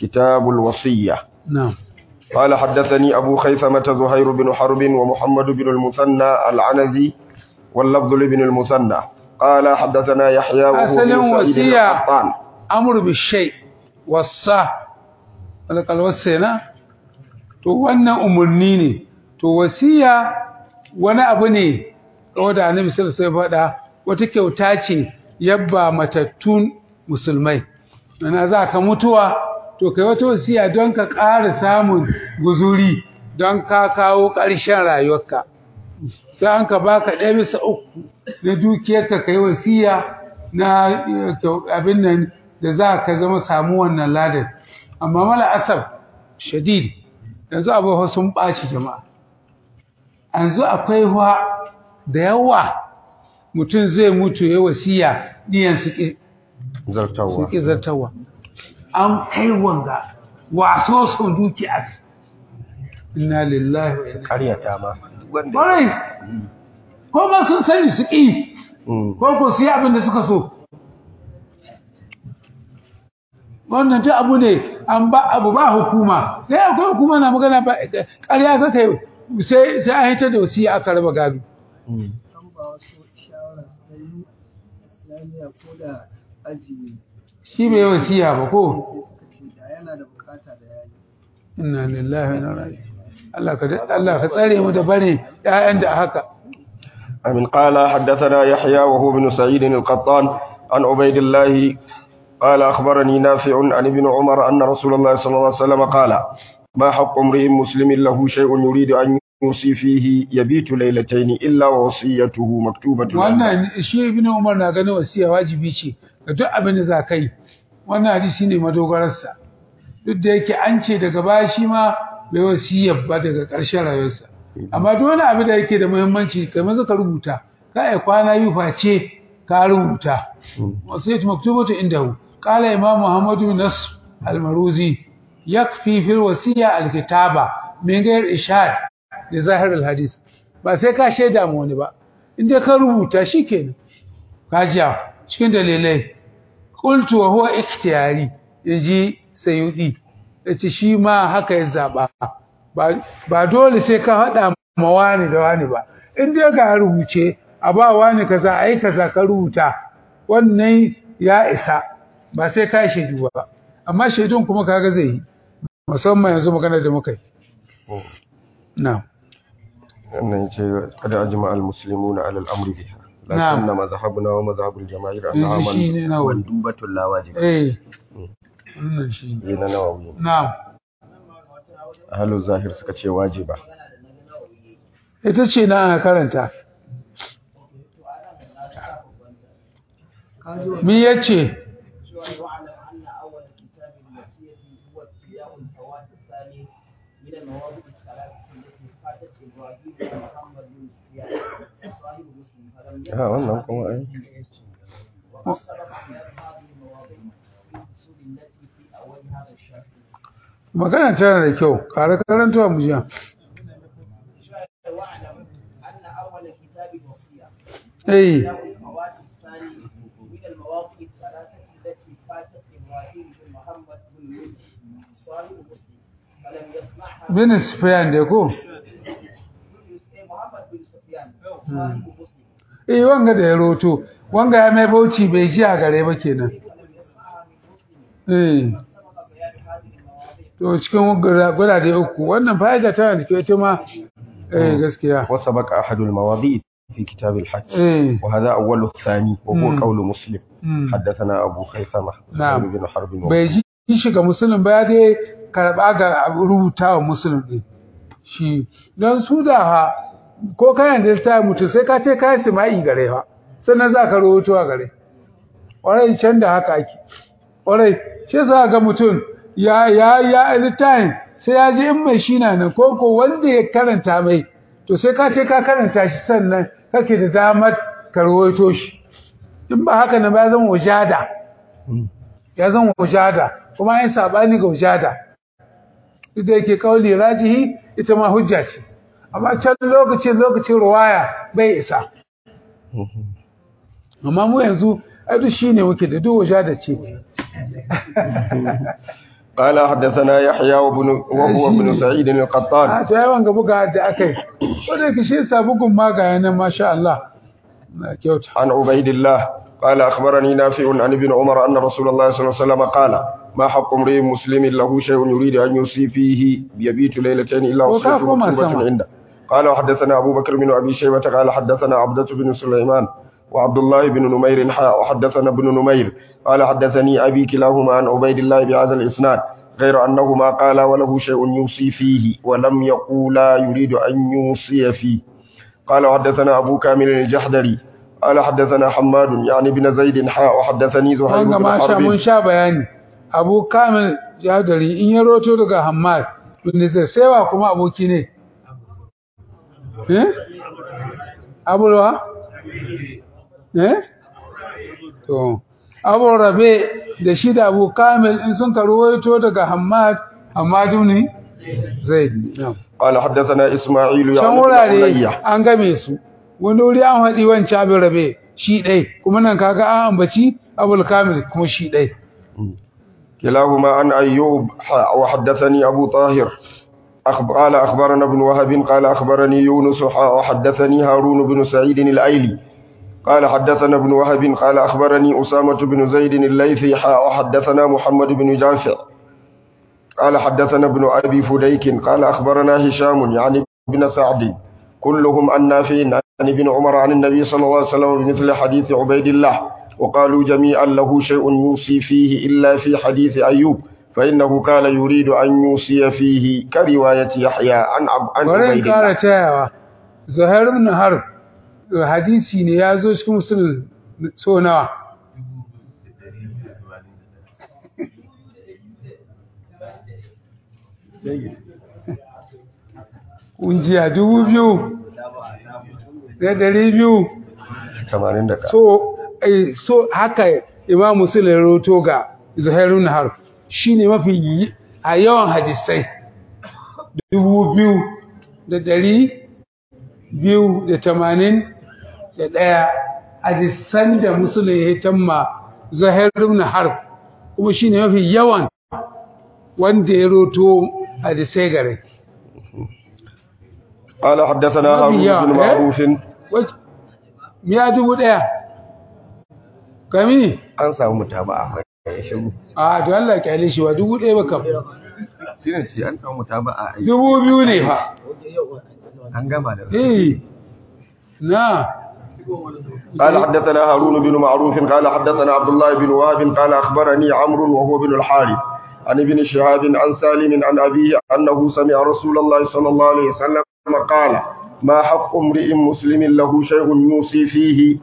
كتاب الوصية نعم قال حدثني أبو خيثمة زهير بن حرب ومحمد بن المثنى العنزي واللفظ لابن المثنى قال حدثنا يحيى وهو أصل بن سعيد وصية. القطان amur bishai wasa alƙal wasena to wannan umarni ne to wasiya wani abu ne kawai da annabi sallallahu alaihi faɗa wata kyauta ce yabba matattun musulmai ana za ka mutuwa to kai wata wasiya don ka ƙara samun guzuri don ka kawo ƙarshen rayuwarka sai an ka baka ɗaya bisa uku na dukiyarka kai wasiya na eh, kyau- abin nan da za ka zama samu wannan ladan amma mala asab shadid yanzu abubuwa sun ɓaci jama'a yanzu akwai wa da yawa mutum zai mutu ya wasiya ɗiyan su ƙi su zartawa ƙi zartawa an kai wanga waso son dukiya inna lillahi wa inna ƙaryata ma Ƙwarai, ko ba sun sani su ƙi, Mm. ko ko su yi abin da suka so. Wannan ta abu ne, an ba abu ba hukuma, sai akwai hukuma na magana ba, ƙarya ka kai sai sai an hitar da wasiya aka raba gado. Mm. an ba wasu shawara su ta yi islamiyya ko da aji Shi bai yi wasiya ba ko? sai suka ce da yana da bukata da yayi Inna lillahi wa inna ilaihi raji'un. Allah ka Allah ka tsare mu da barin ƴaƴan da haka. أمن قال حدثنا يحيى وهو بن سعيد القطان عن عبيد الله قال أخبرني نافع عن ابن عمر أن رسول الله صلى الله عليه وسلم قال ما حق امرئ مسلم له شيء يريد أن يوصي فيه يبيت ليلتين إلا ووصيته مكتوبة عنده. wannan shi ibn umar na ganin wasiya wajibi ce ga duk abin da za ka yi wannan hadisi ne madogararsa duk da yake an ce daga baya shi ma bai wasiya ba daga ƙarshen rayuwarsa amma duk wani abu da yake da muhimmanci kai maza ka rubuta ka ai kwana yi face ka rubuta wasiyatu maktubatu indahu qala imam muhammad bin nasr al-maruzi yakfi fil wasiya al-kitaba min ghair ishad da zahir al-hadith ba sai ka shaida mu wani ba in dai ka rubuta shikenan kajiya cikin dalilai qultu wa huwa ikhtiyari yaji sayyidi yace shi ma haka ya zaba ba ba dole sai ka hada ma wani da wani ba in dai ka rubuce a ba wani kaza ai kaza ka rubuta wannan ya isa ba sai ka shaidu ba amma shaidun kuma kaga zai yi musamman yanzu magana da muka yi na'am أن قد أجمع المسلمون على الأمر بها نعم. لكن مذهبنا ومذهب الجماهير أنها yanzu shi ne nawa مندوبة لا واجبة eh wannan shi ne لنا نووي na'am أهل الظاهر سكتشي واجبة ita ce na aka karanta ka ji wa mi yace cewa wa'alam anna awwal kitab al-wasiyati huwa ittiba'u al-fawat ath-thani min al-mawadi' al-thalath allati fatat Ibrahim wa Muhammad bin Sufyan صاحب مسلم فلم ها والله كما أي وقد سبق بيان هذه المواضيع في الفصول التي في أول هذا الشرح magana tana da kyau kare karantawa mu jiya واعلم أن أول كتاب الوصية eh كتاب الفوات الثاني من المواقع الثلاثة التي فاتت إبراهيم بن محمد بن يوسف صاحب مسلم فلم يسمعها bin sufyan da ko محمد بن سفيان صاحب مسلم eh wanga da ya roto wanga ya mai bauchi bai ji a gare ba kenan فلم يسمعها من مسلم eh سبق بيان هذه المواضيع to cikin gurade uku wannan fa'ida tana da kyau ita ma eh gaskiya وسبق أحد المواضيع في كتاب الحج eh وهذا أول الثاني وهو مم. قول مسلم mm. حدثنا أبو خيثمة نعم. زهير بن حرب bai ji shiga musulun ba ya dai karɓa ga rubuta wa musulun ɗin shi don su da ha ko kayan da ta mutu sai ka ce kayan sima'i gare ha sannan za ka rubuto a gare ƙwarai can da haka ake ƙwarai shi sa ga mutum ya ya ya littafin sai ya ji in mai shi na nan ko ko wanda ya karanta mai to sai ka ce ka karanta shi sannan kake da damar ka rubuto shi in ba haka nan ba ya zama wajada ya zan wujada kuma yin sabani ga wujada duk da yake kauli rajihi ita ma hujja ce amma can lokacin lokacin ruwaya bai isa amma mu yanzu ai duk shine muke da duk wujada ce قال حدثنا يحيى وابن وهو ابن سعيد القطان a ta yawan ga buga da akai wanda yake shi yasa bugun ma ga yana masha Allah na kyauta عن عبيد الله قال أخبرني نافع عن ابن عمر أن رسول الله صلى الله عليه وسلم قال ما حق امرئ مسلم له شيء يريد أن يوصي فيه يبيت ليلتين إلا وصيته وكافو ما مكتوبة سمع. عنده قال وحدثنا أبو بكر بن أبي شيبة قال حدثنا عبدة بن سليمان وعبد الله بن نمير حاء وحدثنا ابن نمير قال حدثني أبي كلاهما عن عبيد الله بهذا الإسناد غير أنهما قال وله شيء يوصي فيه ولم يقولا يريد أن يوصي فيه قال وحدثنا أبو كامل الجحدري قال حدثنا حماد يعني بن زيد حاء وحدثني زهير wanga بن ma sha mun حرب sha bayani Abu Kamil Jadari in ya roto daga Hammad bin zai saiwa kuma aboki ne eh Abulwa eh to Abu Rabe da shi da Abu Kamil in sun karuwaito daga Hammad Hammad ne Zaid na'am قال حدثنا إسماعيل can يعني بن wurare علية an game su wani wuri an haɗi wancan abin rabe shi ɗai kuma nan kaga an ambaci abul kamil kuma shi ɗai كلاهما عن أيوب حاء وحدثني أبو طاهر أخب... قال أخبرنا ابن وهب قال أخبرني يونس حاء وحدثني هارون بن سعيد الأيلي قال حدثنا ابن وهب قال أخبرني أسامة بن زيد الليثي حاء وحدثنا محمد بن جعفر قال حدثنا ابن أبي فديك قال أخبرنا هشام يعني ابن سعد كلهم عن نافع عن ابن عمر عن النبي صلى الله عليه وسلم بمثل حديث عبيد الله وقالوا جميعا له شيء يوصي فيه إلا في حديث أيوب فإنه كان يريد أن يوصي فيه كرواية يحيى عن عب عن bari in عبيد ƙara الله tayawa zuhair ibn harb hadisi ne ya zo cikin musulun so nawa kunjiya dubu biyu da dari biyu 81 so eh, so haka imam muslim ya roto ga zuhairun har shine mafi yi- a yawan hadisai dubu biyu da dari biyu da tamanin da ɗaya hadisan da musulun ya tamma zuhairun har kuma shine mafi yawan wanda ya roto hadisai gare قال حدثنا ما هارون بيا، بن إيه؟ معروف Wac- miya dubu ɗaya kami an samu mutaba'a mai shiru a to Allah kyale shi wa dubu ɗaya ba kam shine ce an samu mutaba'a ai dubu biyu ne fa an gama da eh na قال حدثنا هارون بن معروف قال حدثنا عبد الله بن وهب قال أخبرني عمرو وهو بن الحارث عن ابن شهاب عن سالم عن أبيه أنه سمع رسول الله صلى الله عليه وسلم قال ما حق امرئ مسلم له شيء يوصي فيه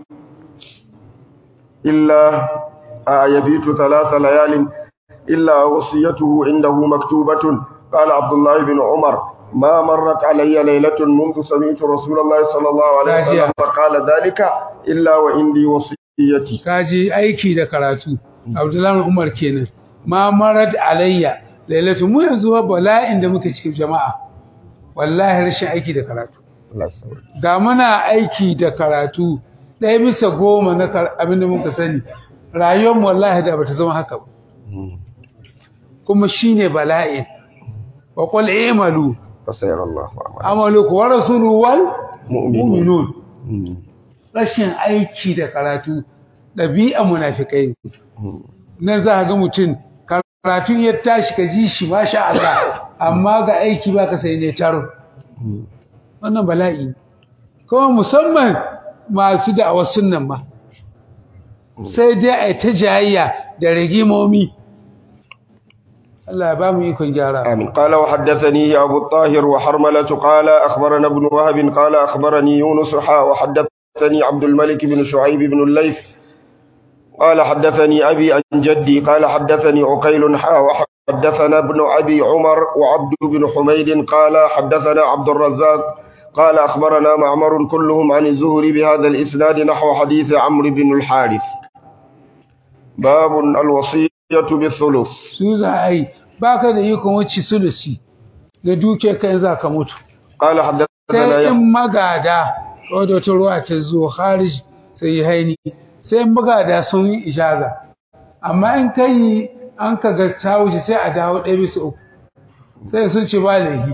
إلا آه يبيت ثلاث ليال إلا وصيته عنده مكتوبة قال عبد الله بن عمر ما مرت علي ليلة منذ سمعت رسول الله صلى الله عليه راجع. وسلم قال ذلك إلا وعندي وصيتي kaji aiki da karatu Abdullahi Umar kenan ma marad alayya lailatu mu yanzu wa bala'in da muke cikin jama'a wallahi rashin aiki da karatu da muna aiki da karatu ɗaya bisa goma na kar- abin da muka sani rayuwar mu wallahi da bata zama haka ba kuma shine bala'in wa qul i'malu فسيرى الله أعمال amaluku wa rasuluhu wal مؤمنون mu'minun rashin aiki da karatu ɗabi'a munafikai ne nan za ka ga mutum karatun ya tashi ka ji shi masha Allah amma ga aiki ba ka sai ne taro wannan bala'i ne. kuma musamman masu da'awar sunnan ma sai dai a ta jayayya da rigimomi Allah ya ba mu ikon gyara آمين قال وحدثني أبو الطاهر وحرملة قال أخبرنا ابن وهب قال أخبرني يونس حا وحدثني عبد الملك بن شعيب بن الليث قال حدثني أبي عن جدي قال حدثني عقيل حا وحدثنا ابن أبي عمر وعبد بن حميد قال حدثنا عبد الرزاق قال أخبرنا معمر كلهم عن الزهري بهذا الإسناد نحو حديث عمرو بن الحارث باب الوصية بالثلث su za a yi ba ka da ikon wacce sulusi da duke kan za ka mutu قال حدثنا sai يحيى in magada wadda wata ruwa ta zo harij sai yi haini sai in magada sun yi ijaza amma in kai an ka ga ta wuce sai a dawo ɗaya bisa uku sai sun ce ba laifi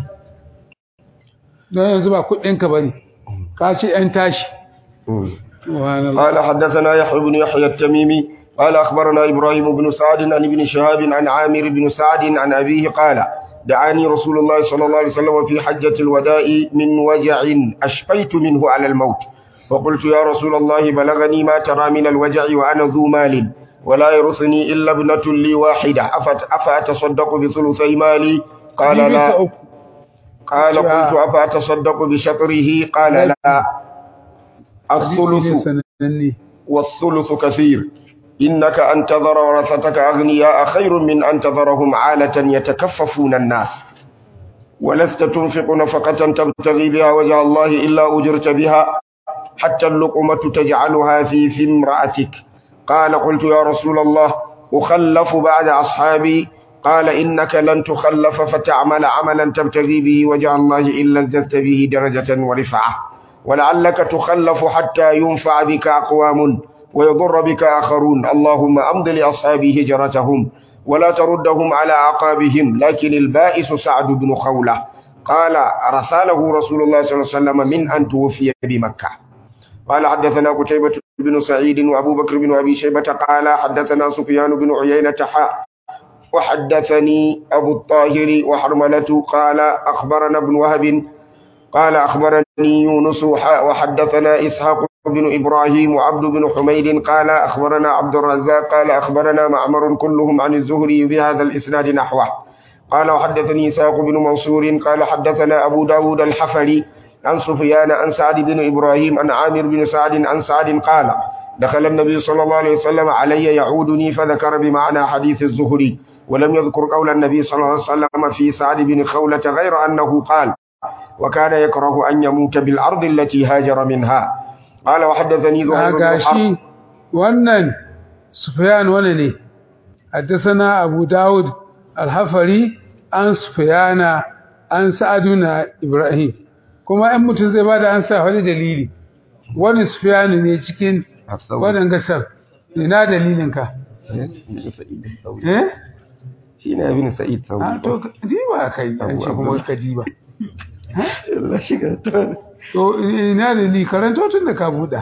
don yanzu ba kuɗinka ba ne ka ce ‘yan tashi قال حدثنا يحيى بن يحيى التميمي قال أخبرنا إبراهيم بن سعد عن ابن شهاب عن عامر بن سعد عن أبيه قال دعاني رسول الله صلى الله عليه وسلم في حجة الوداع من وجع أشفيت منه على الموت فقلت يا رسول الله بلغني ما ترى من الوجع وأنا ذو مال ولا يرثني إلا ابنة لي واحدة أفت أفأتصدق بثلثي مالي قال لا قال قلت أفأتصدق بشطره قال لا الثلث والثلث كثير إنك أن تذر ورثتك أغنياء خير من أن تذرهم عالة يتكففون الناس ولست تنفق نفقة تبتغي بها وجه الله إلا أجرت بها حتى اللقمة تجعلها في في امرأتك قال قلت يا رسول الله أخلف بعد أصحابي قال إنك لن تخلف فتعمل عملا تبتغي به وجه الله إلا ازددت به درجة ورفعة ولعلك تخلف حتى ينفع بك أقوام ويضر بك آخرون اللهم أمض لأصحابي هجرتهم ولا تردهم على عقابهم لكن البائس سعد بن خولة قال رساله رسول الله صلى الله عليه وسلم من أن توفي بمكة قال حدثنا قتيبة بن سعيد وأبو بكر بن أبي شيبة قال حدثنا سفيان بن عيينة حاء وحدثني أبو الطاهر وحرملة قال أخبرنا ابن وهب قال أخبرني يونس وحدثنا إسحاق بن إبراهيم وعبد بن حميد قال أخبرنا عبد الرزاق قال أخبرنا معمر كلهم عن الزهري بهذا الإسناد نحوه قال وحدثني إسحاق بن منصور قال حدثنا أبو داود الحفري عن سفيان عن سعد بن إبراهيم عن عامر بن سعد عن سعد قال دخل النبي صلى الله عليه وسلم علي يعودني فذكر بمعنى حديث الزهري ولم يذكر قول النبي صلى الله عليه وسلم في سعد بن خولة غير أنه قال وكان يكره أن يموت بالأرض التي هاجر منها قال وحدثني زهير بن حرب wannan Sufyan wani ne حدثنا أبو داود الحفري عن سفيان عن سعدنا إبراهيم kuma ‘yan mutum zai ba da an sa wani dalili wani sufiyanu ne cikin waɗanda gasar ina dalilinka eh shi ne abin sa'id a sauri to diba kai an ce kuma ka diba Allah shiga ta to ina dalili karanto tun da ka buɗa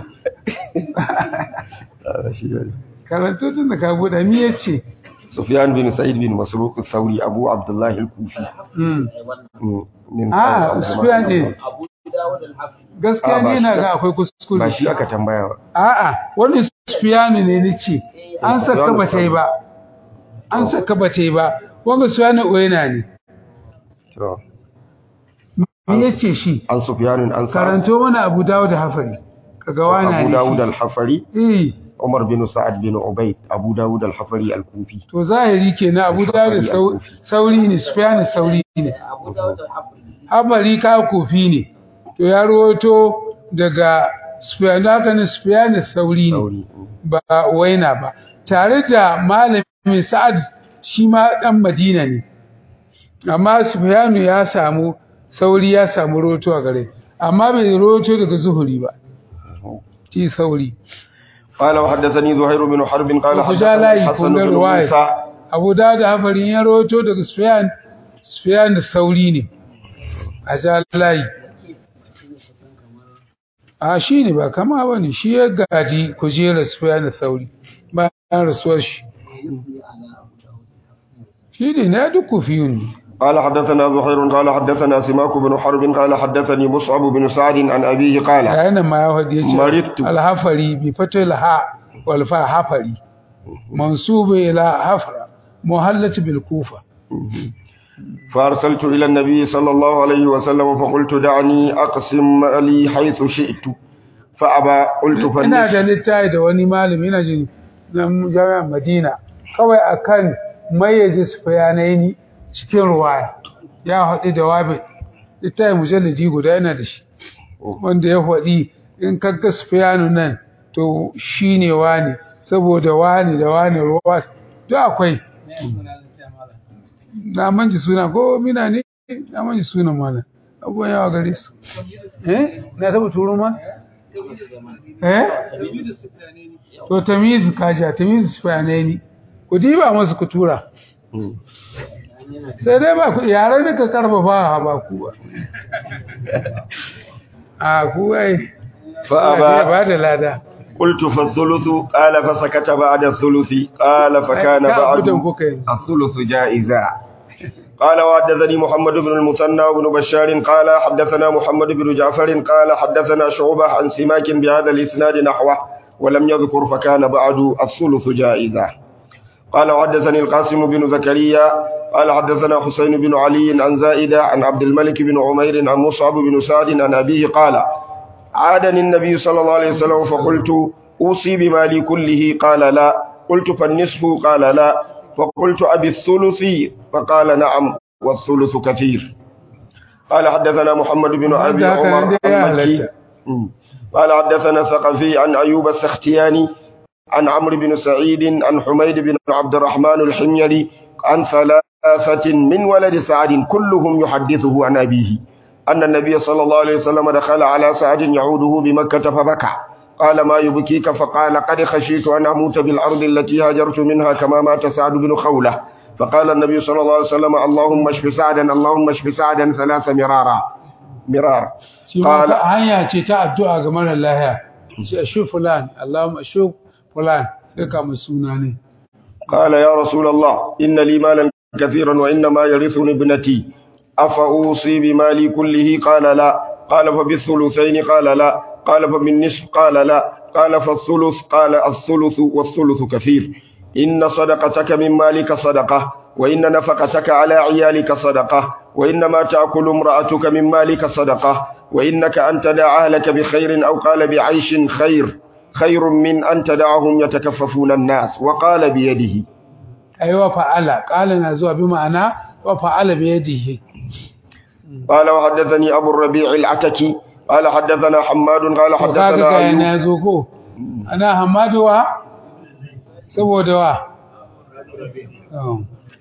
Allah shiga karanto tun da ka buɗa mi ya ce Sufyan bin Sa'id bin Masruq al-Thawri Abu Abdullah al-Kufi Mm. Mm, min Ah, Abu Sufyan ne. Abu Dawud al-Hafiz. gaskiya Ah, ba ne shi na ba. ga akwai kuskure ba shi aka tambaya ba a'a wani sufiyanu ne ni ce an saka Sufyanu ba ta yi ba an saka ba ta yi ba wanga sufiyanu oyena ne to me yace shi an Sufyan an Sa'ad karanto mana Abu Dawud da Hafari kaga wana Abu ne Dawud shi al-Hafari eh Umar bin Sa'ad bin Ubayd Abu Dawud al-Hafari al-Kufi to zahiri kenan Abu Dawud da Sau- sauri ne Sufyan sauri ne Abu Dawud al-Hafiz. Hafari ka kofi ne to ya rawato daga Sufyan haka ne Sufyan sauri ne Sauri mm. ba waina ba tare da malamin Sa'ad shi ma dan Madina ne amma Sufyanu ya samu sauri ya samu roto a gare amma bai roto daga zuhuri ba shi sauri قال وحدثني زهير بن حرب قال ku ja حدثني layi الحسن kun ga بن riwaya موسى Abu Dawud da Hafarin ya roto daga Sufyan Sufyan da sauri ne a ja layi a shi ne ba kama ba ne shi ya gaji kujerar Sufyan da sauri bayan rasuwar shi shi ne na duk kufiyun ne قال حدثنا زهير قال حدثنا سماك بن حرب قال حدثني مصعب بن سعد عن أبيه قال yayin ma ya faɗi yace Maridtu. alhafari bi fatil ha wal fa hafari mansub ila hafra muhallat bil kufa فأرسلت إلى النبي صلى الله عليه وسلم فقلت دعني أقسم لي حيث شئت فأبى قلت ina فليس da littafi da wani malami ina jin na jami'ar Madina kawai akan mayyaze su bayanai ni cikin ruwaya ya haɗu da wabi littafi mujalladi guda yana da shi wanda ya faɗi in kaga Sufyanu nan to shine wani saboda wani da wani ruwa duk akwai na manji suna ko mina ne na manji suna mana abubuwan yawa gare su eh na taba turo ma eh to tamizu kaja tamizu sufyanaini ku diba masu ku tura sai dai ba ku yare da ka karfafa ba ku ba a ku ai فأبى ba da lada قلت فالثلث قال فسكت بعد الثلث قال فكان Ka بعد abudan kuka yi الثلث جائزا قال وحدثني محمد بن المثنى وابن بشار قال حدثنا محمد بن جعفر قال حدثنا شعبة عن سماك بهذا الإسناد نحوه ولم يذكر فكان بعد الثلث جائزا قال وحدثني القاسم بن زكريا قال حدثنا حسين بن علي عن زائدة عن عبد الملك بن عمير عن مصعب بن سعد عن أبيه قال عادني النبي صلى الله عليه وسلم فقلت أوصي بمالي كله قال لا قلت فالنصف قال لا فقلت أبي الثلث فقال نعم والثلث كثير قال حدثنا محمد بن أبي Wanda haka عمر nan dai ya المكي halatta. مم. قال حدثنا ثقفي عن أيوب السختياني عن عمرو بن سعيد عن حميد بن عبد الرحمن الحميري عن ثلاثة من ولد سعد كلهم يحدثه عن أبيه أن النبي صلى الله عليه وسلم دخل على سعد يعوده بمكة فبكى قال ما يبكيك فقال قد خشيت أن أموت بالأرض التي هاجرت منها كما مات سعد بن خولة فقال النبي صلى الله عليه وسلم اللهم اشف سعدا اللهم اشف سعدا ثلاث مرارا مرارا shi ma قال ta hanya ce ta addu'a ga mara lahiya shi ashu fulan Allahumma ashu fulan sai ka mu suna ne قال يا رسول الله إن لي مالا كثيرا وإنما يرثني ابنتي أفأوصي بمالي كله قال لا قال فبالثلثين قال لا قال فبالنصف قال لا قال فالثلث قال الثلث والثلث كثير إن صدقتك من مالك صدقة وإن نفقتك على عيالك صدقة وإنما تأكل امرأتك من مالك صدقة وإنك أن تدع أهلك بخير أو قال بعيش خير خير من أن تدعهم يتكففون الناس وقال بيده ai wa fa'ala qala na zuwa bi ma'ana wa fa'ala bi yadihi قال وحدثني أبو الربيع العتكي قال حدثنا حماد قال to kaga حدثنا ga أيوب yana zo ko ana hamadu wa saboda wa Oh.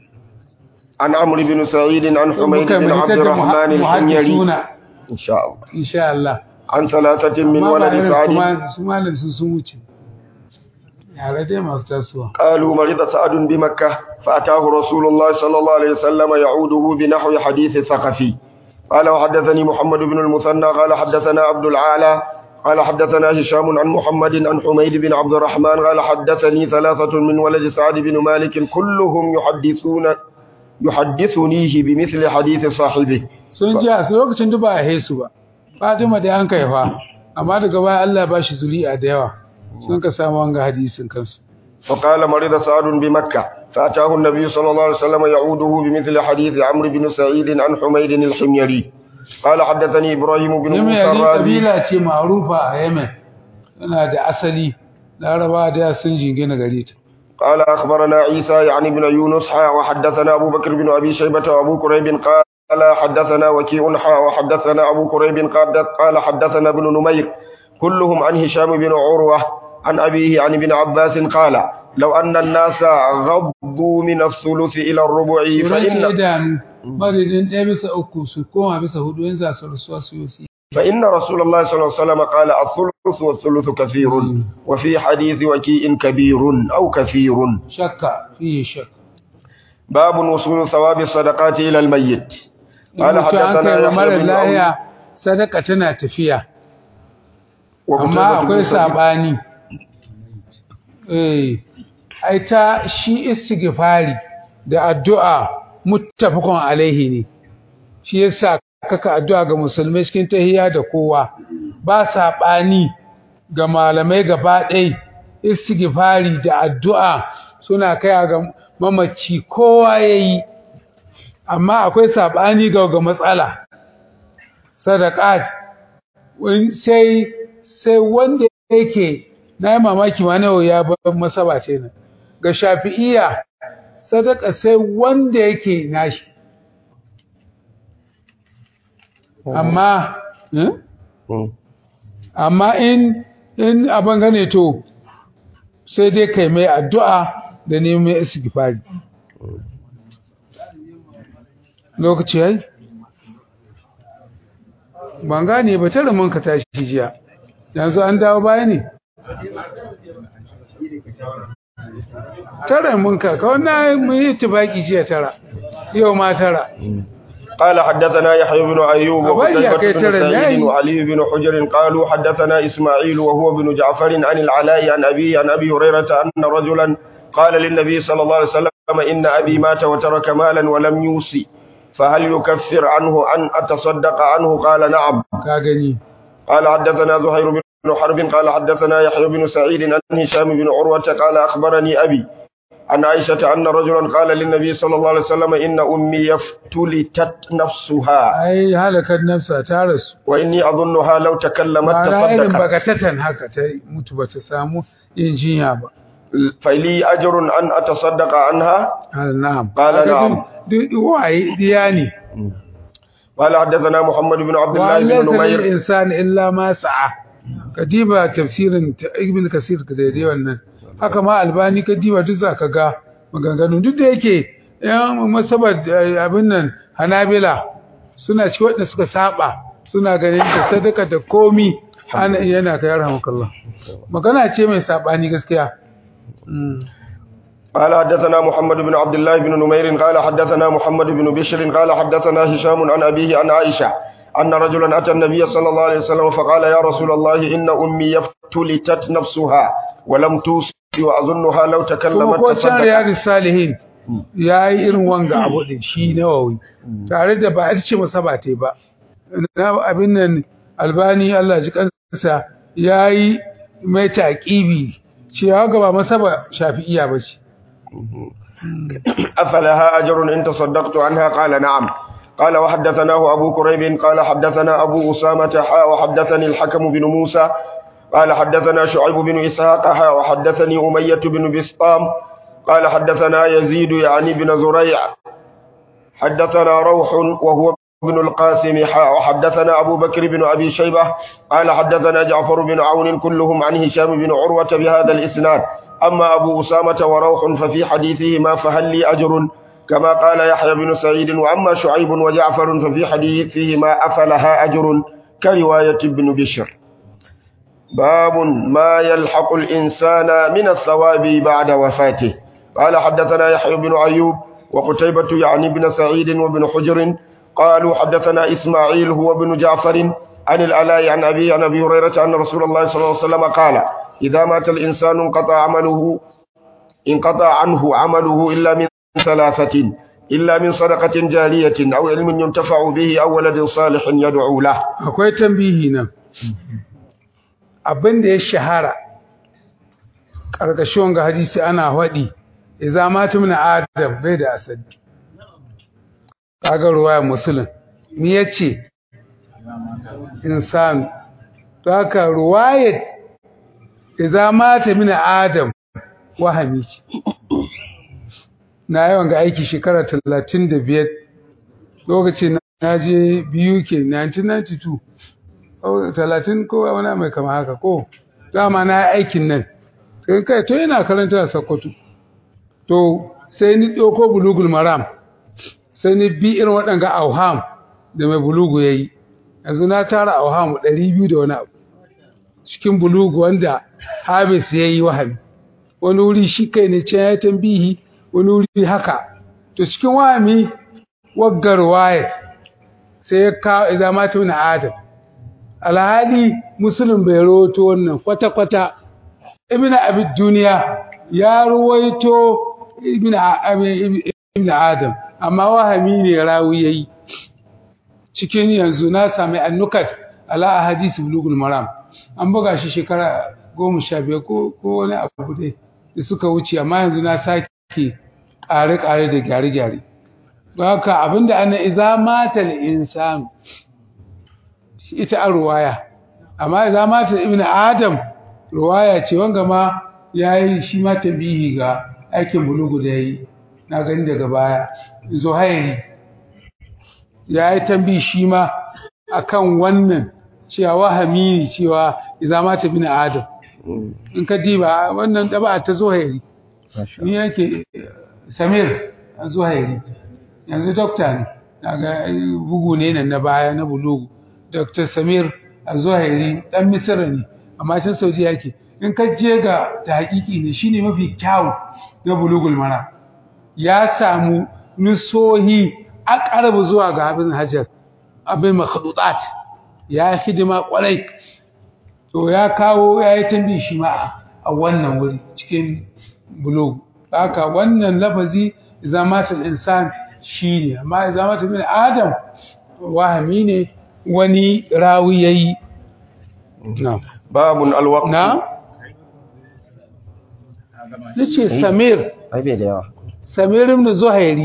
عن عمرو بن سعيد عن حميد muka بن mai عبد tattaka الرحمن الحميري muhaddisuna إن شاء الله insha Allah عن ثلاثة من Amma ba ولد irin سعد su ma- su malam su sun wuce yare dai masu tasowa قالوا مرض سعد بمكة فأتاه رسول الله صلى الله عليه وسلم يعوده بنحو حديث الثقفي قال وحدثني محمد بن المثنى قال حدثنا عبد العالى قال حدثنا هشام عن محمد عن حميد بن عبد الرحمن قال حدثني ثلاثة من ولد سعد بن مالك كلهم يحدثون يحدثنيه بمثل حديث صاحبه sun ji a su lokacin da ba a haisu ba Fatima da an kai fa amma daga baya Allah ba shi zuri'a da yawa sun ka samu wanga hadisin kansu فقال مرض سعد بمكة فأتاه النبي صلى الله عليه وسلم يعوده بمثل حديث عمرو بن سعيد عن حميد الحميري قال حدثني إبراهيم بن Yemen موسى yari الرازي kabila ce ma'rufa a Yemen yana da asali Laraba da sun jingina gare ta قال أخبرنا عيسى يعني بن يونس حا وحدثنا أبو بكر بن أبي شيبة وأبو كريب قال حدثنا وكيع حا وحدثنا أبو كريب قال قال حدثنا ابن نمير كلهم عن هشام بن عروة عن أبيه عن ابن عباس قال لو أن الناس غضوا من الثلث إلى الربع Turanci فإن idanu madadin ɗaya bisa uku su koma bisa hudu in za su rasuwa su yi فإن رسول الله صلى الله عليه وسلم قال الثلث والثلث كثير وفي حديث وكيء كبير أو كثير shakka fiye shakka باب وصول ثواب الصدقات إلى الميت قال mutum an حدثنا kai wa يحيى mara بن lahiya sadaka tana tafiya amma وقتيبة بن akwai سعيد. sabani eh ai ta shi istighfari da addu'a muttafaqun alaihi ne shi yasa kaka addu'a ga musulmai cikin tahiyya da kowa ba sabani ga malamai gaba ɗaya istighfari da addu'a suna kai ga mamaci kowa yayi amma akwai sabani ga ga matsala sadaqat wani sai sai wanda yake na yi mamaki ma nawa ya bar masaba ce nan ga shafi'iya sadaka sai wanda yake nashi amma eh? مم. amma in in abin gane to sai dai kai mai addu'a da neman istighfari lokaci yayi ban gane ba tare mun ka tashi jiya yanzu an dawo baya ne tara mun ka ka wannan mun yi tibaki jiya tara yau ma tara قال حدثنا يحيى بن أيوب أبي يا وقتيبة بن كيتر سعيد الناي. وعلي بن حجر قالوا حدثنا إسماعيل وهو بن جعفر عن العلاء عن أبي عن أبي هريرة أن رجلا قال للنبي صلى الله عليه وسلم إن أبي مات وترك مالا ولم يوصي فهل يكفر عنه أن أتصدق عنه قال نعم ka gani قال حدثنا زهير بن حرب قال حدثنا يحيى بن سعيد عن هشام بن عروة قال أخبرني أبي عن عائشة أن رجلا قال للنبي صلى الله عليه وسلم إن أمي افتلتت نفسها ai halakar nafsa ta rasu وإني أظنها لو تكلمت ma'ana irin تصدقت bagatatan haka ta mutu bata samu yin jinya ba فلي أجر أن أتصدق عنها Ah, na'am قال Kaga na'am. duk duk waye diya ne قال حدثنا محمد بن عبد wa الله بن laysa lil نمير insani illa ma sa'a kadiba tafsirin ta ibn kasir ka daidai wannan haka ma albani kadiba duk zaka ga maganganu duk da yake yan masabar eh, abin nan hanabila suna ci wadanda suka saba suna ganin da sadaka da komi ana yana kai rahmakallah magana ce mai sabani gaskiya Mm. قال حدثنا محمد بن عبد الله بن نمير قال حدثنا محمد بن بشر قال حدثنا هشام عن أبيه عن عائشة أن رجلا أتى النبي صلى الله عليه وسلم فقال يا رسول الله إن أمي افتلتت نفسها ولم توصي وأظنها لو kuma تكلمت ko can تصدقت riyadus salihin ya yi irin wanga abu din shi nawawi tare da ba a ce masa ba tai ba na abin nan albani Allah ji kansa ya yi mai taqibi cewa ga ba masa ba shafi'iya ba ce أفلها أجر إن تصدقت عنها قال نعم قال وحدثناه أبو كريب قال حدثنا أبو أسامة حا وحدثني الحكم بن موسى قال حدثنا شعيب بن إسحاق حا وحدثني أمية بن بسطام قال حدثنا يزيد يعني بن زريع حدثنا روح وهو ابن القاسم حا وحدثنا أبو بكر بن أبي شيبة قال حدثنا جعفر بن عون كلهم عن هشام بن عروة بهذا الإسناد أما أبو أسامة وروح ففي حديثهما فهل لي أجر كما قال يحيى بن سعيد وأما شعيب وجعفر ففي حديثهما أفلها أجر كرواية ابن بشر باب ما يلحق الإنسان من الثواب بعد وفاته قال حدثنا يحيى بن أيوب وقتيبة يعني بن سعيد وابن حجر قالوا حدثنا إسماعيل هو ابن جعفر عن الألاء عن أبي عن أبي هريرة أن رسول الله صلى الله عليه وسلم قال إذا مات الإنسان انقطع عمله انقطع عنه عمله إلا من ثلاثة إلا من صدقة جارية أو علم ينتفع به أو ولد صالح يدعو له akwai tambihi nan abin da ya shahara ƙarƙashin ga hadisi ana faɗi idza mata min adam bai da asali kaga ruwaya muslim me yace insan to haka ruwayat idza mata min adam wahami ce na yawan ga aiki shekara 35 lokacin na je biyu ke 1992 ko 30 ko wani mai kama haka ko dama na yi aikin nan sai kai to yana karanta a Sokoto to sai ni ɗauko bulugul maram sai ni bi irin waɗanga auham da mai bulugu ya yi yanzu na tara auham ɗari biyu da wani abu cikin bulugu wanda habis ya yi wahami wani wuri shi kai ne can ya tambihi wani wuri haka to cikin wahami waggar wayat sai ya kawo iza mata wani adam alhali musulun bai rawaito wannan kwata-kwata ibn abid duniya ya ruwaito ibn ibn adam amma wahami ne rawi yayi cikin yanzu na sami annukat ala ahadith bulugul maram an buga shi shekara goma sha biyar ko ko wani abu dai da suka wuce amma yanzu na sake ƙare-ƙare da gyare-gyare don haka abinda ana iza matal insan ita a ruwaya amma iza matal ibn adam ruwaya ce wanga ma yayi shi ma tabihi ga aikin bulugu da yayi na gani daga baya zuhairi yayi tambi shi ma akan wannan cewa wahami ne cewa iza mata ibn adam in ka diba wannan daba ta zuhairi ni yake samir zuhairi yanzu dokta ne daga bugu ne nan na baya na bulugu dr samir zuhairi dan misira ne amma can saudiya yake in ka je ga ta haƙiƙi ne shine mafi kyawu na bulugul mara ya samu nusohi aqrabu zuwa ga abin hajar abin makhdutat ya hidima kwarai to ya kawo ya yi tambi shi ma a wannan wuri cikin bulug haka wannan lafazi zamatul insan shine amma zamatul bin adam wahami ne wani rawi yayi na'am babun alwaqt na nace samir ai bai da yawa samir ibn zuhairi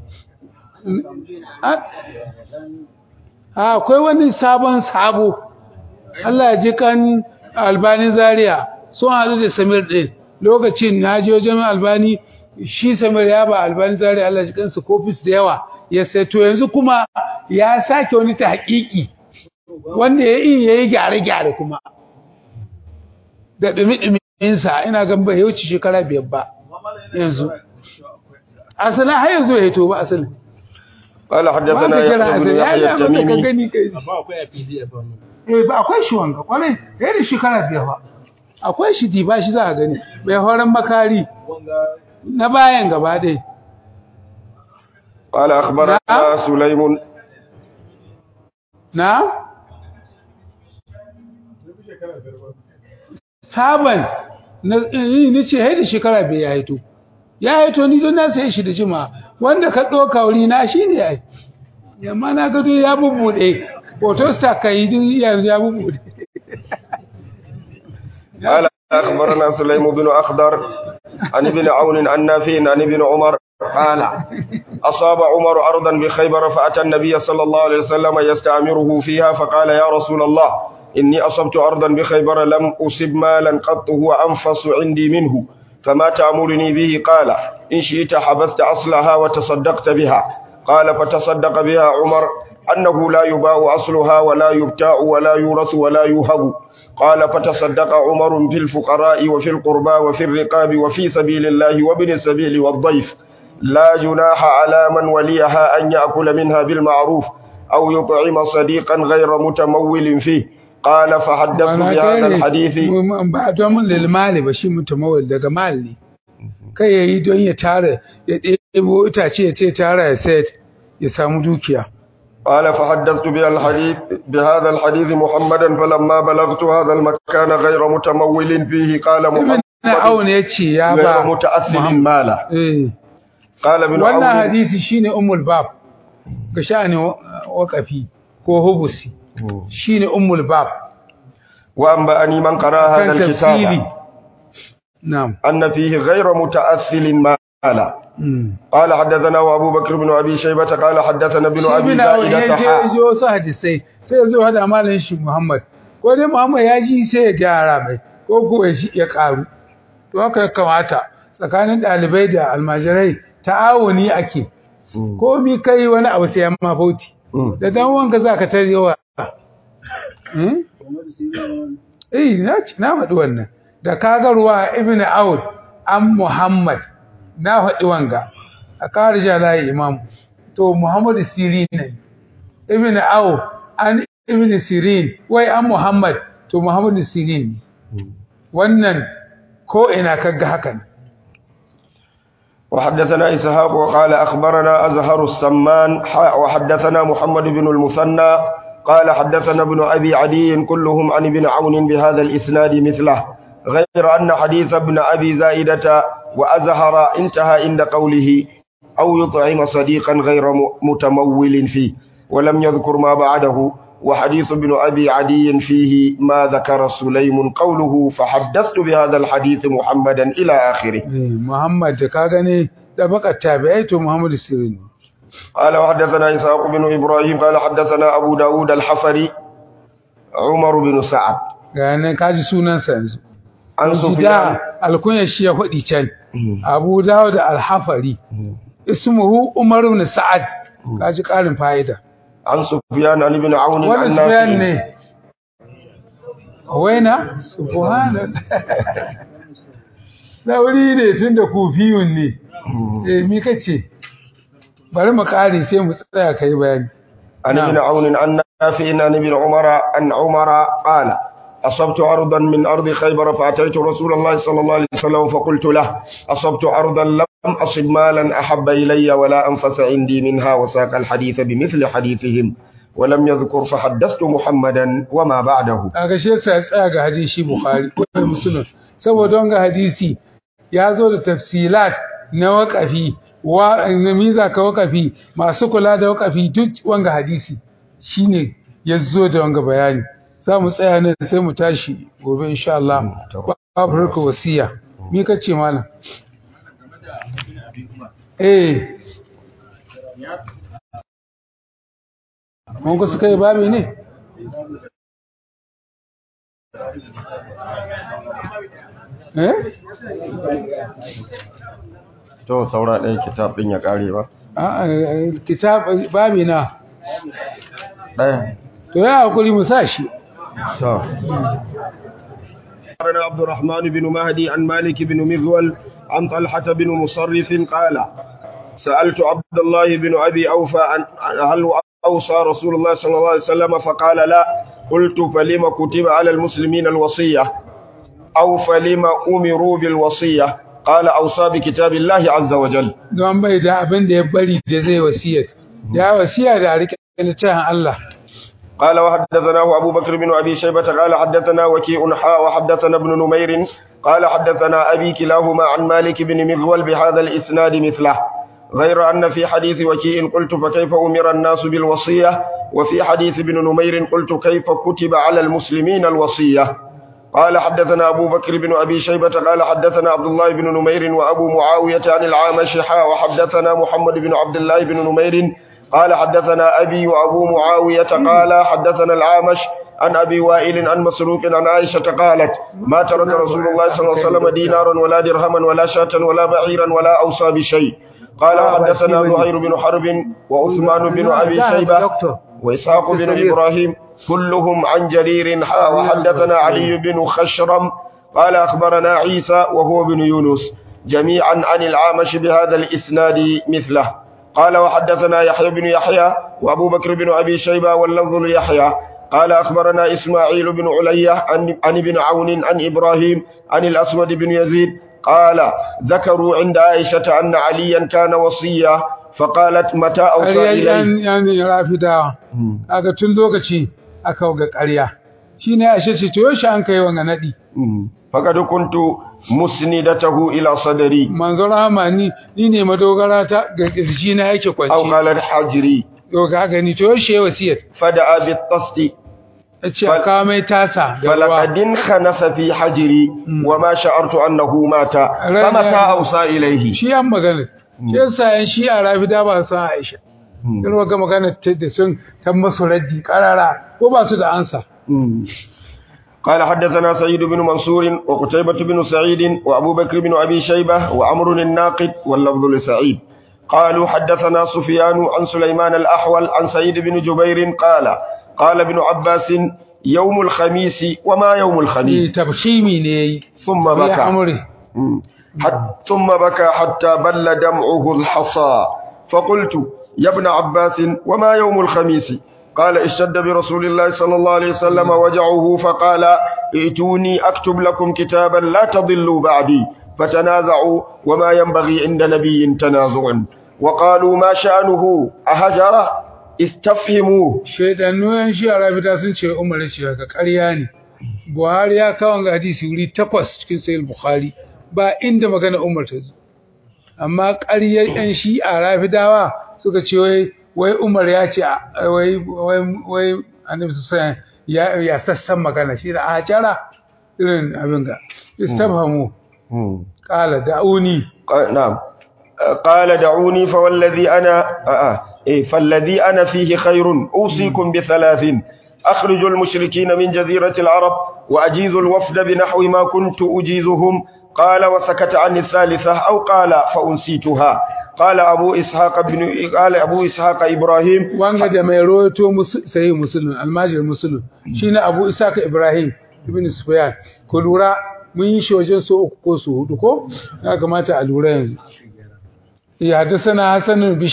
a akwai wani sabon sabo Allah ya ji kan albani zaria sun haɗu da samir ɗin lokacin na je wajen albani shi samir ya ba albani zaria Allah ya ji kansu kofis da yawa ya sai to yanzu kuma ya sake wani ta haƙiƙi wanda ya yi ya yi gyare-gyare kuma da ɗumi-ɗuminsa ina gan bai wuce shekara biyar ba yanzu asalin har yanzu ya hito ba asalin قال ba حدثنا ka kira يحيى بن asalin ya يحيى yi abin da ka التميمي gani kai eh ba akwai shi wanga kwarai ya da shekara biyar ba akwai shi di ba shi za a gani bai horon makari na bayan gaba dai قال أخبرنا نعم. سليم na saban na ni ce hai da shekara bai ya haito ya haito ni don na sai shi da jima wanda ka ɗauka wuri na shi ne ai yamma na gado ya bubbuɗe photostar ka yi duk yanzu ya bubbuɗe قال أخبرنا سليم بن أخضر عن ابن عون عن نافع عن ابن عمر قال أصاب عمر أرضا بخيبر فأتى النبي صلى الله عليه وسلم يستعمره فيها فقال يا رسول الله إني أصبت أرضا بخيبر لم أصب مالا قط هو أنفس عندي منه فما تأمرني به قال إن شئت حبست أصلها وتصدقت بها قال فتصدق بها عمر أنه لا يباع أصلها ولا يبتاع ولا يورث ولا يوهب قال فتصدق عمر في الفقراء وفي القربى وفي الرقاب وفي سبيل الله وابن السبيل والضيف لا جناح على من وليها أن يأكل منها بالمعروف أو يطعم صديقا غير متمول فيه قال فحدثت بهذا الحديث ba domin lilmali ba shi mutumawil daga mali ne kai ya yi don ya tara ya ɗebo itace ya ce tara ya sayar ya samu dukiya قال فحدثت بها الحديث بهذا الحديث محمدا فلما بلغت هذا المكان غير متمول فيه قال ibn محمد aun ya ce ya غير ba متأثر Muhammad. مالا eh قال ابن wannan عون hadisi shine ummul bab ga sha'ani waqafi ko hubusi shine ummul bab وأنبأني من قرأ هذا kan tafsiri الكتاب na'am أن فيه غير متأثل مالا mm. قال حدثنا أبو بكر بن أبي شيبة قال حدثنا ابن shi أبي bin awon ya زائدة je ya حا ji wasu hadisai sai ya zo hada malamin shi Muhammad ko dai Muhammad ya ji sai ya gyara mai ko ko ya shi ya karu to haka ya kamata tsakanin dalibai da almajirai ta'awuni ake ko mi kai wani abu sai ya ma bauti Mm. da dan wanka zaka tarewa hmm? eh na ci na faɗi wannan da kaga ruwa ibn Aud an Muhammad na faɗi wanga a karija layi imam to Muhammad Sirin ne ibn Aud an ibn Sirin wai an Muhammad to Muhammad Sirin ne wannan ko ina kaga hakan وحدثنا إسحاق وقال أخبرنا أزهر السمان حاء وحدثنا محمد بن المثنى قال حدثنا ابن أبي عدي كلهم عن ابن عون بهذا الإسناد مثله غير أن حديث ابن أبي زائدة وأزهر انتهى عند قوله أو يطعم صديقا غير م- متمول فيه ولم يذكر ما بعده وحديث ابن أبي عدي فيه ما ذكر سليم قوله فحدثت بهذا الحديث محمدا إلى آخره eh Muhammad da ka gane da baka tabi'ai to Muhammad Sirin ne قال وحدثنا إسحاق بن إبراهيم قال حدثنا أبو داود الحفري عمر بن سعد ga nan kaji sunansa yanzu عن سفيان gida alkunya shi ya faɗi can Abu Dawud al-Hafari ismuhu Umar ibn Sa'ad kaji ƙarin fa'ida عن سفيان عن ابن عون wani عن suyan نافع ne waina subhanallah lauri ne tun da kufiyun ne eh mi kace bari mu kare sai mu tsaya kai bayani عن ابن نعم. عون عن نافع عن ابن عمر عن عمر قال أصبت عرضا من أرض خيبر فأتيت رسول الله صلى الله عليه وسلم فقلت له أصبت عرضا لم أصب مالا أحب إلي ولا أنفس عندي منها وساق الحديث بمثل حديثهم ولم يذكر فحدثت محمدا وما بعده kaga shi yasa ya tsaya ga hadisi Bukhari ko Muslim saboda wanga hadisi ya zo da tafsilat na waqafi wa miza ka waqafi masu kula da waqafi duk wanga hadisi shine ya zo da wanga bayani za mu tsaya ne sai mu tashi gobe insha Allah babu harka wasiya me kace malam eh mun ga suka yi babi ne eh to saura ɗaya kitab ɗin ya ƙare ba a kitab babi na ɗaya to ya hakuri mu sa shi to أخبرنا عبد الرحمن بن مهدي عن مالك بن مغول عن طلحة بن مصرف قال سألت عبد الله بن أبي أوفى عن هل أوصى رسول الله صلى الله عليه وسلم فقال لا قلت فلما كتب على المسلمين الوصية أو فلما أمروا بالوصية قال أوصى بكتاب الله عز وجل don bai da abin da ya bari da zai wasiyar ya wasiya da rike littafin Allah قال وحدثناه أبو بكر بن أبي شيبة قال حدثنا وكيء حاء وحدثنا ابن نمير قال حدثنا أبي كلاهما عن مالك بن مغول بهذا الإسناد مثله غير أن في حديث وكيء قلت فكيف أمر الناس بالوصية وفي حديث ابن نمير قلت كيف كتب على المسلمين الوصية قال حدثنا أبو بكر بن أبي شيبة قال حدثنا عبد الله بن نمير وأبو معاوية عن العامش حاء وحدثنا محمد بن عبد الله بن نمير قال حدثنا أبي وأبو معاوية قال حدثنا العامش عن أبي وائل عن مسروق عن عائشة قالت ما ترك رسول الله صلى الله عليه وسلم دينارا ولا درهما ولا شاة ولا بعيرا ولا أوصى بشيء قال حدثنا زهير بن حرب وعثمان بن أبي شيبة وإسحاق بن إبراهيم كلهم عن جرير حا وحدثنا علي بن خشرم قال أخبرنا عيسى وهو بن يونس جميعا عن العامش بهذا الإسناد مثله قال وحدثنا يحيى بن يحيى وأبو بكر بن أبي شيبة واللفظ ليحيى قال أخبرنا إسماعيل بن علية عن, عن ابن عون عن إبراهيم عن الأسود بن يزيد قال ذكروا عند عائشة أن عليا كان وصيا فقالت متى أوصى إليه yani rafidawa kaga tun lokaci aka ga ƙarya shine Aisha ce to yaushe an kai wanga nadi فقد كنت مسندته إلى صدري manzo rahama ni ni ne madogara ta ga kirji na yake أو kwanci قال حجري to ka gani to yaushe wasiyar فدعا بالطست yace aka mai tasa da ruwa فلقد انخنف في حجري وما شعرت أنه مات فمتى أوصى إليه shi an magana shi yasa yan shi a rafida ba su Aisha irin ga magana ta da sun ta masu raddi karara ko ba su da ansa قال حدثنا سعيد بن منصور وقتيبة بن سعيد وأبو بكر بن أبي شيبة وعمر الناقد واللفظ لسعيد قالوا حدثنا سفيان عن سليمان الأحول عن سعيد بن جبير قال قال ابن عباس يوم الخميس وما يوم ni الخميس tabshimi ne yayi ثم ya بكى amure مم. حت- ثم بكى حتى بل دمعه الحصى فقلت يا ابن عباس وما يوم الخميس قال اشتد برسول الله صلى الله عليه وسلم وجعه فقال ائتوني أكتب لكم كتابا لا تضلوا بعدي فتنازعوا وما ينبغي عند نبي تنازع وقالوا ما شأنه أهجر استفهموه shaidannu yan shi a rafida sun ce umar ya ce ga ƙarya ne buhari ya kawo ga hadisi wuri takwas cikin sayil bukhari ba inda magana umar ta zo amma ƙaryar yan shi a rafidawa suka ce wai wai umar ya ce a- wai wai wai annabi sallallahu ya ya sassan magana shi da a jara irin abin ga istabhamu qala da'uni قال- نعم قال دعوني فوالذي أنا آه آه إيه فالذي أنا فيه خير أوصيكم بثلاث أخرج المشركين من جزيرة العرب وأجيز الوفد بنحو ما كنت أجيزهم قال وسكت عن الثالثة أو قال فأنسيتها قال أبو إسحاق بن قال أبو إسحاق إبراهيم wanga da mai rawaito musu sai musulun almajir musulun shine abu isaka ibrahim ibn sufyan ku lura mun yi shi wajen so uku ko so hudu ko ya kamata a lura yanzu ya hadasana hasan bin bishr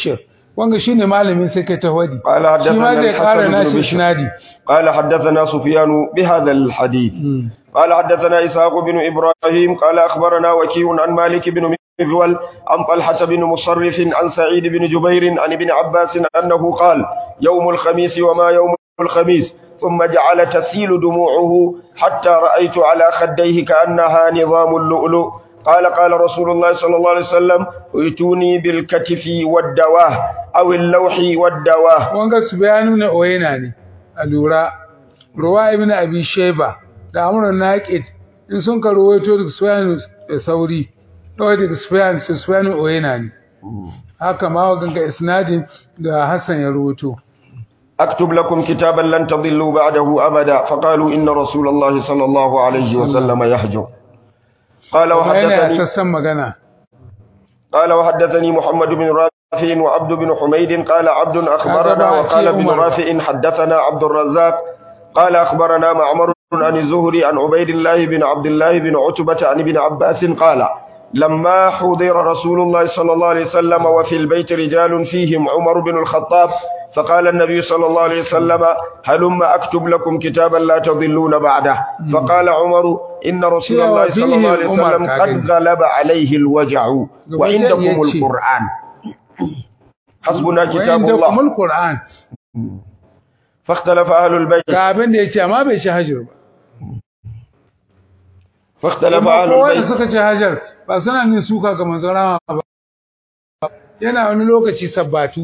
wanga shine malamin sai kai ta wadi قال shi ma حدثنا zai kara الحسن بن nashi بشر isnadi قال حدثنا سفيان بهذا الحديث Mm. قال حدثنا إسحاق بن إبراهيم قال أخبرنا وكيع عن مالك بن مغول عن طلحة بن مصرف عن سعيد بن جبير عن ابن عباس أنه قال يوم الخميس وما يوم الخميس ثم جعل تسيل دموعه حتى رأيت على خديه كأنها نظام اللؤلؤ قال قال رسول الله صلى الله عليه وسلم ائتوني بالكتف والدواه أو اللوح والدواه wanga su bayanu na oyena ne a lura ruwa ibn abi shayba da amrun naqid in sun ka ruwaito da sufyan da sauri to da sufyan su sufyan oyena ne haka ma ganga isnadin da hasan ya ruwaito أكتب لكم كتابا لن تضلوا بعده أبدا فقالوا إن رسول الله صلى الله عليه وسلم يحجر قال kuma yana وحدثني sassan magana قال وحدثني محمد بن رافع وعبد بن حميد قال عبد أخبرنا هذا وقال بقى ابن عمر. رافع حدثنا عبد الرزاق قال أخبرنا معمر عن الزهري عن عبيد الله بن عبد الله بن عتبة عن ابن عباس قال لما حضر رسول الله صلى الله عليه وسلم وفي البيت رجال فيهم عمر بن الخطاب فقال النبي صلى الله عليه وسلم هلم أكتب لكم كتابا لا تضلون بعده فقال عمر إن رسول الله صلى الله عليه فيهم عمر وسلم كاغن. قد غلب عليه الوجع وعندكم يجي. القرآن حسبنا كتاب wa'inda الله kumul qur'an فاختلف أهل البيت ga abin da yace amma bai shi hajar ba فاختلف kuma أهل kowa da البيت suka ce hajar ba suna nin suka ga manzon rama ba yana wani lokaci sabbatu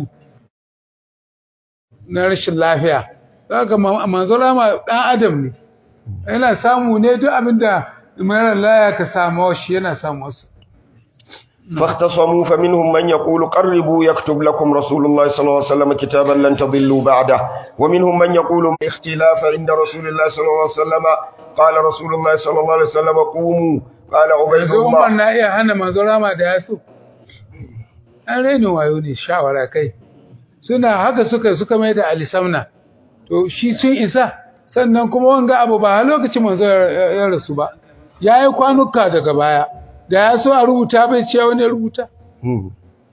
na rashin lafiya ga manzon rama dan adam ne yana samu ne duk abinda mara laya ka samu shi yana samu wasu فاختصموا فمنهم من يقول قربوا يكتب لكم رسول الله صلى الله عليه وسلم كتابا لن تضلوا بعده ومنهم من يقول اختلاف عند رسول الله صلى الله عليه وسلم قال رسول الله صلى الله عليه وسلم قوموا قال عبيد yanzu umar الله na iya hana manzon rama da ya so an rainin wayo ne shawara kai suna haka suka suka mai da alisamna to shi sun isa sannan kuma wanga abu ba a lokacin manzo ya ya rasu ba ya yi kwanuka daga baya da ya so a rubuta bai ce wani ya rubuta مم.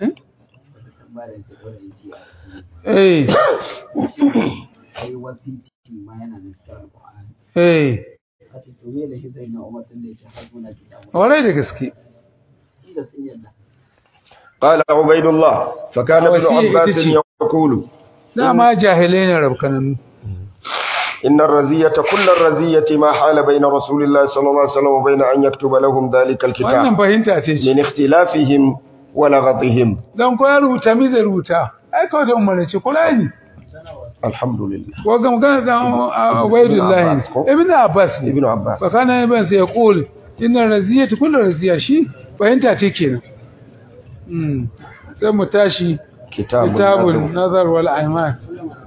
eh ai wasici ma yana da cikin alƙur'ani eh a ce to me da shi zai na umar tun da ya ce har muna kitabu warai da gaske da sun yadda قال عبيد الله فكان ابن وسيء عباس تجي. يقول dama jahilai ne rabkananu إن الرزية كل الرزية ما حال بين رسول الله صلى الله عليه وسلم وبين أن يكتب لهم ذلك wannan الكتاب fahimta ce shi من اختلافهم ولغطهم dan ko ya rubuta mi zai rubuta ai kawai da umarni kula ne الحمد لله وقام magana da Ubaydullah Abbas ko? ibn Abbas ne ابن عباس fa kana ibn sai yaqul inna raziyatu kullu raziya shi fahimta ce kenan mm sai mu tashi كتاب kitabun النذر. nazar wal aiman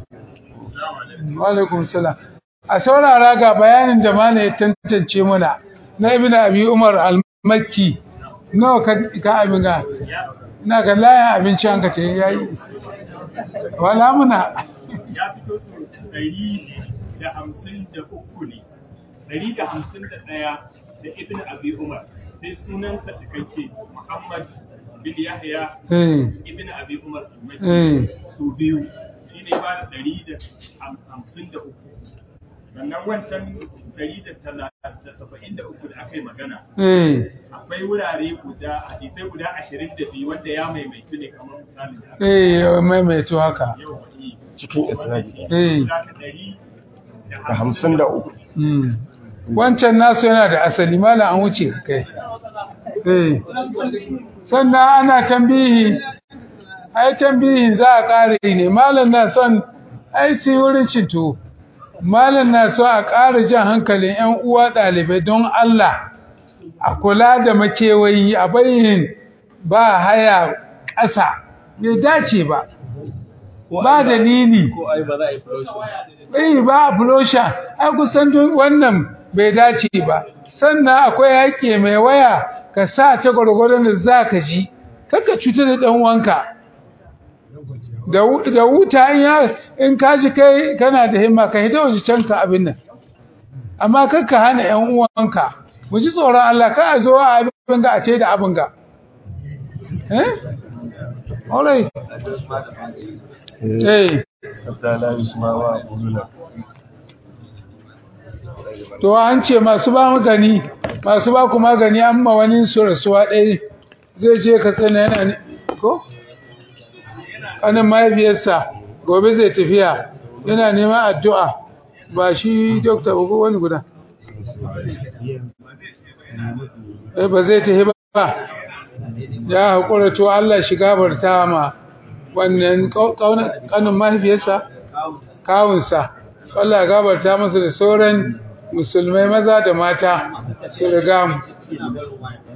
wa alaikum salam a saurara ga bayanin da mana ya tantance mana na ibn abi umar al-makki nawa ka ka abin ga ina ga layan abinci an ka ce yayi wala muna ya fito su ɗari da hamsin da uku ne ɗari da hamsin da ɗaya da ibn abi umar sai sunansa cikakke muhammad bin yahya eh ibn abi umar al-makki eh su biyu shi ne ba da ɗari da ham- hamsin da uku sannan wancan ɗari da tala- da saba'in da uku da aka yi magana eh akwai wurare guda hadisai guda ashirin da biyu wanda ya maimaitu ne kamar misalin da aka eh maimaito haka yau faɗi cikin isnadi eh guda ta ɗari da hamsin da uku mm. wancan nasu yana da asali malam an wuce kai eh sannan ana tambihi ai tambihi za a ƙara yi ne malam na son ai sai wurin cinto malam na so a ƙara jan hankalin 'yan uwa ɗalibai don Allah a kula da makewayi a bayyin ba haya ƙasa bai dace ba ba dalili ko ai ba za a yi furoshin Eh ba fulosha ai kusan duk wannan bai dace ba sannan akwai haƙƙi mai waya ka sa ta gwargwadon da za ka ji kakka cutar da ɗan wanka da wu- da wuta in ya in ka ji kai kana da himma ka hita waje can ka abin nan amma kakka hana ƴan uwanka mu ji tsoron Allah ka a zo a abin ga a ce da abin ga eh alright eh hatta la yusma wa quluna to an ce masu ba magani masu ba ku magani amma wani su rasuwa ɗaya zai je ka tsana yana ne ko kanin mahaifiyarsa gobe zai tafiya yana neman addu'a ba shi dokta ba ko wani guda eh ba zai tafi ba ya haƙura to Allah shi gabarta ma wannan kanin mahaifiyarsa kawunsa Allah ya gabarta masa da sauran musulmai maza da mata su riga mu